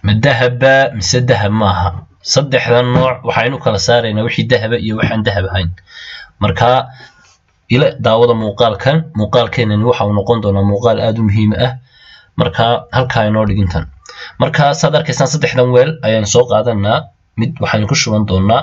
ma dahaba mise dahab maaha saddexdan nooc waxaynu kala saaraynaa wixii dahaba iyo waxaan dahab ahayn marka ila daawada muuqaalkan muuqaalkeenani waxa uu noqon doonaa muuqaal aada u muhiim ah marka halkaa inoo dhigintan marka saad arkaysaan saddexdan weel ayaan soo qaadanaa mid waxaynu ku shuban doonaa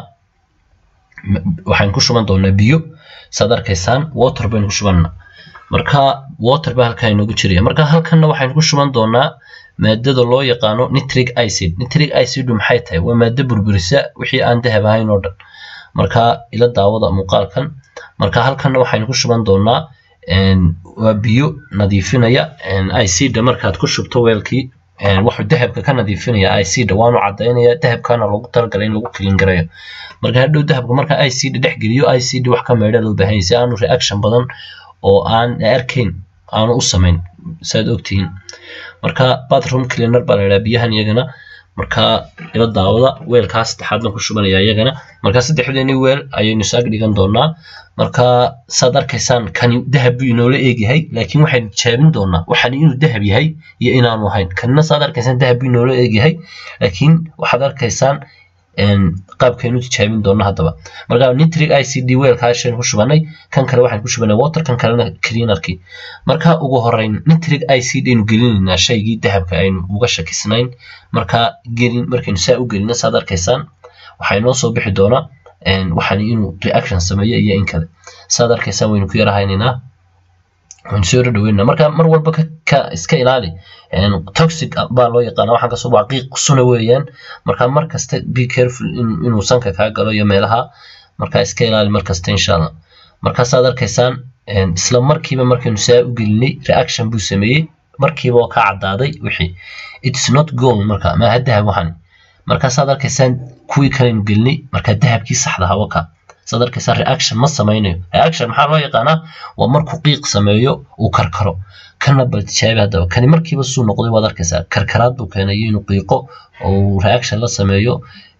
waxaynu ku shuban doonaa biyo saad arkaysaan water baynu ku shubanaa marka water baa halkaa inoogu jiraya marka halkanna waxaynu ku shuban doonaa maadada loo yaqaano nitric acid nitric acidu maxay tahay waa maado burburisa wixii aan dahab ahayn oo dhan marka ila daawada muuqaalkan marka halkanna waxaynu ku shuban doonaa waa biyo nadiifinaya icda markaad ku shubto weelkii wuxuu dahabka ka nadiifinaya icda waanu cadaynaya dahabkana loogu talagalay in lagu kilin garayo marka hadhow dahabka marka icda dhex geliyo icd wax ka meedha loo baahan si aanu reaction badan oo aan arkayn aanu u samayn saad ogtihiin marka bathroom cleaner baa la yidhaha biyahan iyagana marka ila daawada weelkaa saddexaad baan ku shubanaya iyagana marka saddexdeeni weel ayaynu isaag dhigan doonaa marka saad arkaysaan kani dahab buu inoola eegyahay laakiin waxaynu tijaabin doonaa waxani inuu dahab yahay iyo inaanu ahayn kanina saad arkaysaan dahab buu inoola eegyahay laakiin waxaad arkaysaan qaabkaynu tijaabin doona haddaba marka nitric icd weelkaa shaynu ku shubanay kan kale waxaan ku shubanay water kan kalena cleanerkii marka ugu horeyn nitric icd aynu gelinaynaa shaygii dahabka aynu uga shakisnayn marka gelin markaynu saa u gelino saad arkaysaan waxaa inoo soo bixi doonaa waxaan inuu reaction sameeyo iyo in kale saad arkaysaan waynu ku yarahaynaynaa waynu soo dhadhaweynaa marka mar walba ka iska ilaali toxic baa loo yaqaana waxaan kasoo waa qiiq suna weeyaan marka mar kasta be careful inuu sanka kaa galo iyo meelaha marka iska ilaali mar kasta insha allah marka saad arkaysaan isla markiiba markaynu saa u gelinay reaction buu sameeyey markiiba oo ka caddaaday wixii it's not gold marka maaha dahab waxan marka saad arkaysaan kuwii kaleynu gelinay marka dahabkii saxda ahaa waka saad arkaysaan reaction ma samaynayo reaction maxaa loo yaqaanaa waa markuu qiiq sameeyo uu karkaro kana bal tijaabi haddaba kani markiiba suu noqday waad arkaysaa karkaraad buu keenayo inuu qiiqo oo reaction la sameeyo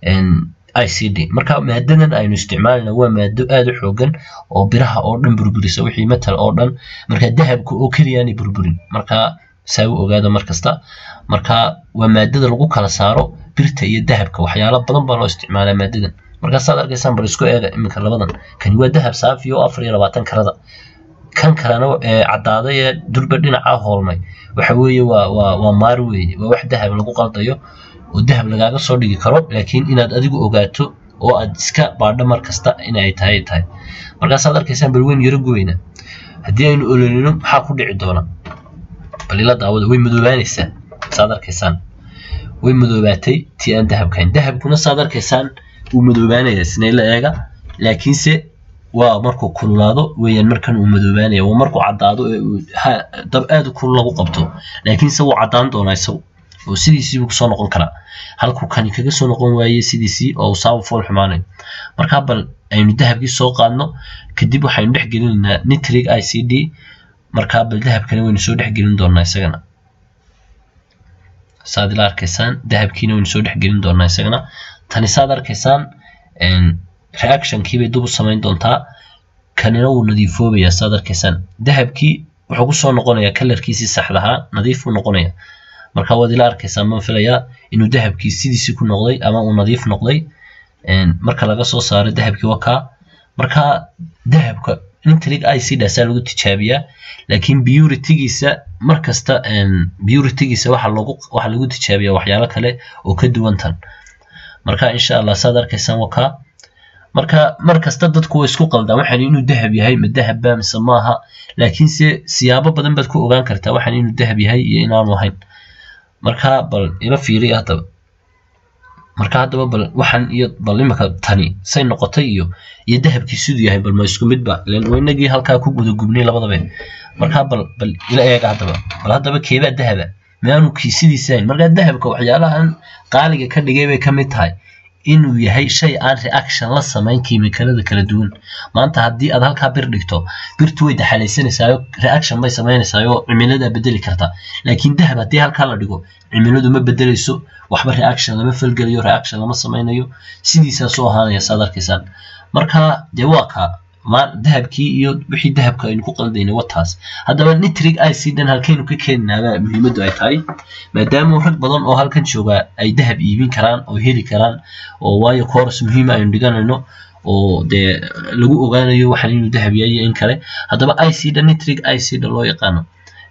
icd marka maadadan aynu isticmaalina waa maado aada u xoogan oo biraha oo dhan burburisa wixii metal oo dhan marka dahabka oo keliyaanay burburin marka saa u ogaada mar kasta marka waa maadada lagu kala saaro birta iyo dahabka waxyaalo badan baa loo isticmaalaa maadadan marka saad arkaysaan bal isku eega iminka labadan kani waa dahab saafi oo afar iyo labaatan karada kan kalena caddaaday ee durba dhinaca hoolmay waxa weeye waa waa waa maar weeye waa wax dahab lagu qaldayo oo dahab lagaaga soo dhigi karo laakiin inaad adigu ogaato oo aad iska baadho mar kasta inay tahay tahay markaasaad arkaysaan bal weyn yaro goyna haddii aynu ololino maxaa ku dhici doona bal ila daawada way madoobaanaysaa saad arkaysaan way madoobaatay tii aan dahabkahayn dahabkuna saad arkaysaan wuu madoobaanaya sinayla eega laakiinse waa markuu kululaado weeyaan markan uu madoobaanaya waa markuu caddaado ee dab aad u kulul lagu qabto laakiinse wuu caddaan doonaa isagu oo sidiisii buu kusoo noqon karaa halkuu kani kaga soo noqon waaye sidiisii oo uu saabu fool xumaanayo markaa bal aynu dahabkii soo qaadno kadib waxaynu dhex gelinaynaa nitric icd markaa bal dahabkana waynu soo dhex gelin doonaa isagana saad ila arkaysaan dahabkiina waynu soo dhex gelin doonaa isagana tani saad arkaysaan reactionkii bay dub u samayn doontaa kanina wuu nadiifoobayaa saad arkaysaan dahabkii wuxuu kusoo noqonayaa kalarkiisii saxdahaa nadiif buu noqonaya marka waad ila arkaysaa ma filayaa inuu dahabkii sidiisii ku noqday ama uu nadiif noqday marka laga soo saaro dahabkii wakaa marka dahabka nitric icdaasaa lagu tijaabiyaa laakiin puritygiisa markasta puritygiisa waxa lagu waxa lagu tijaabiyaa waxyaalo kale oo ka duwan tan marka insha allah saad arkaysaan wakaa marka mar kasta dadku way isku qaldaan waxaan inuu dahab yahay ma dahab baa mise maaha laakiinse siyaabo badan baad ku ogaan kartaa waxaan inuu dahab yahay iyo inaanu ahayn marka bal ila fiiriya haddaba marka haddaba bal waxaan iyo bal imika tani say noqotay iyo iyo dahabkii siduu yahay bal ma isku midba ilan waynagii halkaa ku guda gubnay labadaba marka bal bal ila eega haddaba bal haddaba keebaa dahaba maanu kii sidiisa hayn marka dahabka waxyaalahan qaaliga ka dhigay bay ka mid tahay inuu yahay shay aan reaction la samayn kiimikalada kala duwan maanta haddii aad halkaa bir dhigto birtu way daxalaysanaysaao reaction bay samaynaysaayoo cimilada bedeli karta laakiin dahab haddii halkaa la dhigo cimiladu ma bedelayso waxba reaction lama falgelayo reaction lama samaynayo sidiisaa soo ahaanaya saad arkaysaan marka dee waa kaa dahabkii iyo wixii dahabka aynu ku qaldaynay wataas haddaba nitric icidhan halkaynu ka keeninaaba muhiimaddu ay tahay maadaama rag badan oo halkan jooga ay dahab iibin karaan oo heli karaan oo waayo course muhiima aynu dhiganayno oo dee lagu ogaanayo waxaan inuu dahab yahay in kale haddaba icida nitric icida loo yaqaano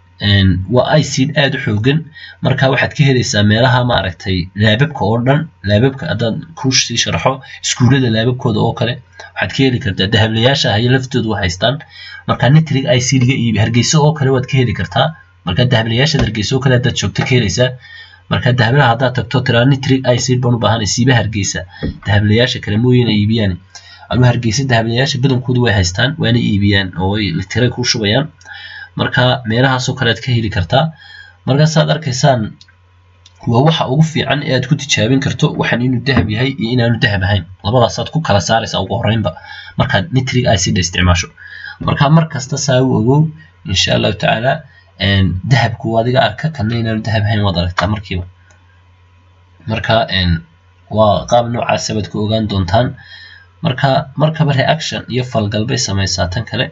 waa icid aada u xoogan marka waxaad ka helaysaa meelaha maaragtay laababka oo dhan laababka haddaan kuush sii sharaxo iskuullada laababkooda oo kale waxaad ka heli kartaa dahablayaasha hayo laftoodu wa haystaan marka nitric icid ga iibi hargeysa oo kale waad ka heli kartaa marka dahablayaashaad hargeysa oo kale haddaad joogto ka helaysaa marka dahablaha haddaad tagto tiraa nitric icid baan u baahanay siiba hargeysa dahablayaasha kale mooyina iibiyaan adu hargeysa dahablayaasha badankoodu way haystaan waana iibiyaan oo way tiray ku shubayaan marka meelahaasoo kale aad ka heli kartaa markaasaad arkaysaan waa waxa ugu fiican ee aad ku tijaabin karto waxaan inuu dahab yahay iyo inaanu dahab ahayn labadaasaad ku kala saaraysaa ugu horreynba markaad nitric icida isticmaasho marka mar kasta saa u ogow insha allahu tacaala dahabku adiga arka kana inaanu dahab ahayn waad aragtaa markiiba marka waa qaab noocaasa baad ku ogaan doontaan marka markaba reaction iyo falgal bay samaysaa tan kale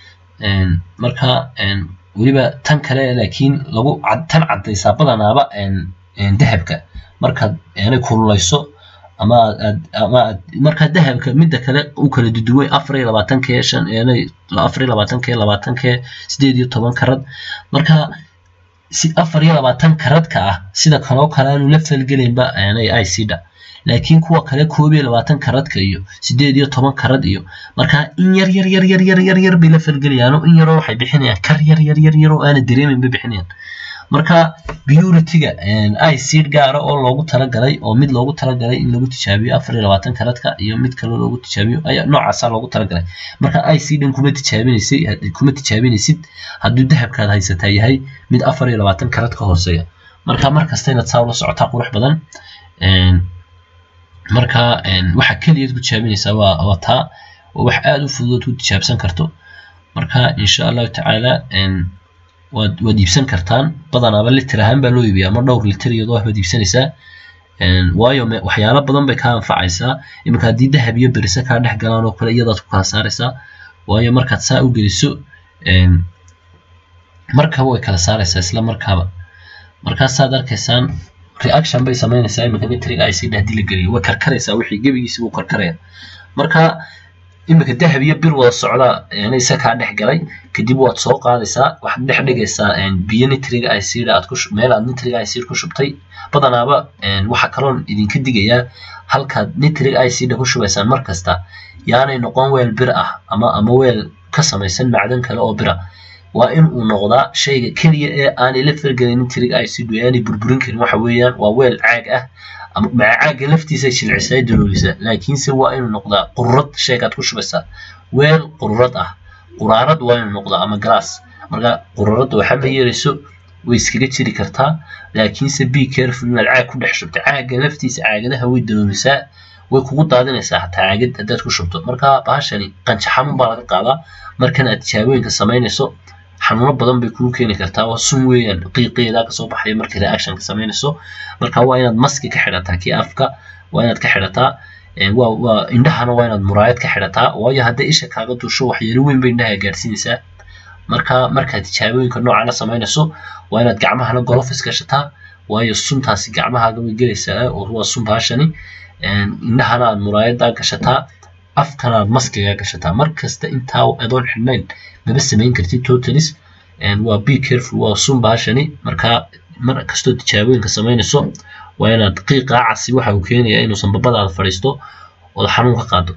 marka weliba tan kale laakiin lagu tan caddaysaa badanaaba dahabka markaad aanay kululayso ama aad ama aad markaa dahabka midda kale u kala duduway afar iyo labaatankee shan aanay afar iyo labaatankee labaatankee sideed iyo toban karad marka si afar iyo labaatan karadka ah sida kaloo kale aanu la falgelaynba aanay icda laakiin kuwa kale koob iyo labaatan karadka iyo sideed iyo toban karad iyo markaa in yar yar yar yar yar yar yar bay la falgelayaano in yaroo waxay bixinayaan kar yar yar yar yaroo aana dareemin bay bixinayaan marka purity-ga icid gaara oo loogu talagalay oo mid loogu talagalay in lagu tijaabiyo afar iyo labaatan karadka iyo mid kaloo loogu tijaabiyo ayaa noocaasaa loogu talagalay marka icdan kuma tijaabinaysay kuma tijaabinaysid hadduu dahabkaad haysataa yahay mid afar iyo labaatan karad ka hooseeya marka markasta inaad saa ula socotaa qurux badan marka waxa keliyaad ku tijaabinaysaa waa waa taa waa wax aada u fududood ku tijaabsan karto marka insha allahu tacaala waad waad iibsan kartaan badanaaba liter ahaan baa loo iibiyaa ama dhowr liter iyadoo waxbaad iibsanaysaa waayo waxyaalo badan bay kaa anfacaysaa iminka haddii dahab iyo berise kaa dhex galaan oo kale iyadaad ku kala saaraysaa waayo markaad saa u geliso markaba way kala saaraysaa isla markaaba markaasaad arkaysaan reaction bay samaynaysaa iminka nitric icid haddii la geliyo way karkaraysaa wixii gebigiisi wuu karkaraya marka iminka dahab iyo bir wada socda isa kaa dhex galay kadib waad soo qaadaysaa waxaad dhex dhigaysaa biyo nitric icid aad ku meel aad nitric icid ku shubtay badanaaba waxa kaloon idinka digayaa halkaad nitric icida ku shubaysaan mar kasta yaanay noqon weel bir ah ama ama weel ka samaysan macdan kale oo bira waa in uu noqdaa shayga keliya ee aanay la falgelin nitric icid aanay burburin karin waxa weeyaan waa weel caag ah ama maca caagga laftiisa jilcisay daloolisa laakiinse waa inuu noqdaa qururad shaygaad ku shubaysaa weel qururad ah quraarad waa inuu noqdaa ama glass marka qururadda waxa ma yeelayso way iskaga jiri kartaa laakiinse be careful inaad caag ku dhex shubto caagga laftiisa caagadaha way daloolisaa way kugu daadinaysaa hataa caagad haddaad ku shubto marka bahashani qanjo xanuun baa laga qaadaa markan aad tijaabooyinka samaynayso xanuuno badan bay kugu keeni kartaa waa sun weeyaan qiiqeedaa kasoo baxaya markii reactionka samaynayso marka waa inaad maski ka xidhataa kii afka waa inaad ka xidhataa waa waa indhahana waa inaad muraayad ka xidhataa waayo hadday isha kaaga duusho waxyeelo weyn bay indhaha gaadhsiinaysaa marka markaad tijaabooyinka noocana samaynayso waa inaad gacmahana golofis gashataa waayo suntaasi gacmahaaga way gelaysaa oo waa sun baashani indhahana aad muraayada gashataa afkana aad maskiga gashataa markasta intaa adoon xidhnayn maba samayn kartid totalis waa be careful waa sun baashani marka mar kastoo tijaabooyinka samaynayso waa inaad qiiqaa casi waxa uu keenayaa inuu sanbabadaada fadhiisto ood xanuun ka qaado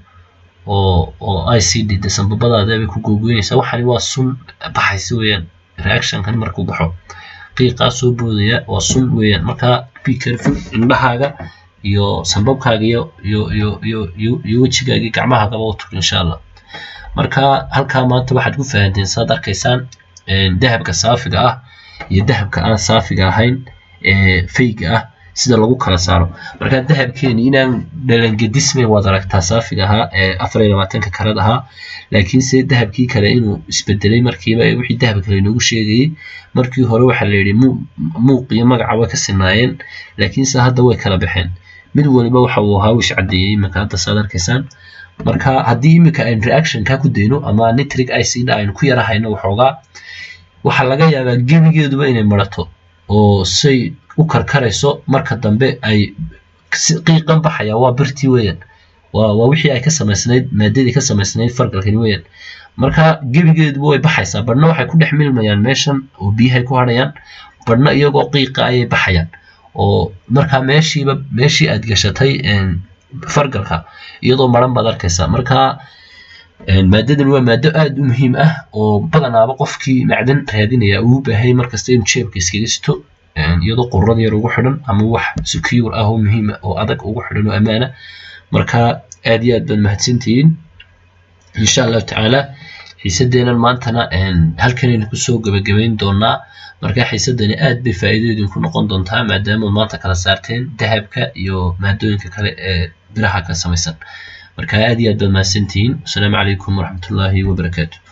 oo oo icd de sanbabadaada bay ku googoynaysaa waxani waa sun baxaysa weeyaan reactionkan markuu baxo qiiqaa soo boodaya waa sun weeyaan marka be careful indhahaaga iyo sanbabkaaga iyo iyo iyo iyo iyo iyo wejigaaga iyo gacmahaagaba u tug insha allah marka halkaa maanta waxaad ku fahanteen saad arkaysaan dahabka saafiga ah iyo dahabka aan saafiga ahayn ee fayga ah sida lagu kala saaro marka dahabkeeni inaan dhalangedismay waad aragtaa saafiga ahaa ee afar iyo labaatanka karad ahaa laakiinse dahabkii kale inuu isbedelay markiiba ee wixii dahab kale inoogu sheegayey markii hore waxaa la yidhi muuq iyo magaca way ka sinaayeen laakiinse hadda way kala baxeen mid waliba waxa uu ahaa wish caddeeyey iminka hadda saad arkaysaan marka haddii iminka aynu reactionka ku dayno ama nitric icida aynu ku yara hayno waxoogaa waxaa laga yaabaa gebigeeduba inay marato oo say u karkarayso marka dambe ay qiiqan baxaya waa birtii weeyaan waa waa wixii ay ka samaysnayd maadadii ka samaysnayd fargalkani weeyaan marka gebigeeduba way baxaysaa badhna waxay ku dhex milmayaan meeshan oo biyahay ku hadhayaan badhna iyagoo qiiqa ayay baxayaan oo marka meeshiiba meeshii aad gashatay fargalka iyadoo maran baad arkaysaa marka maadadan waa maado aad u muhiim ah oo badanaaba qofkii macdan raadinaya uu baahay markasta inuu jeebka iskaga sito iyadoo qurad yar ugu xidhan ama wax secure ah oo muhiim oo adag ugu xidhan oo ammaana marka aad iyo aad baad mahadsantihiin insha allahu tacaala xiisadeenan maantana halkanaynu kusoo gabagabayn doonaa marka xiisadani aad bay faa'iido idinku noqon doontaa maadaama maanta kala saarteen dahabka iyo maadooyinka kale ee biraha ka samaysan marka aad iyo aad baad mahadsantihiin wasalaamu calaykum waraxmatullaahi wabarakaatu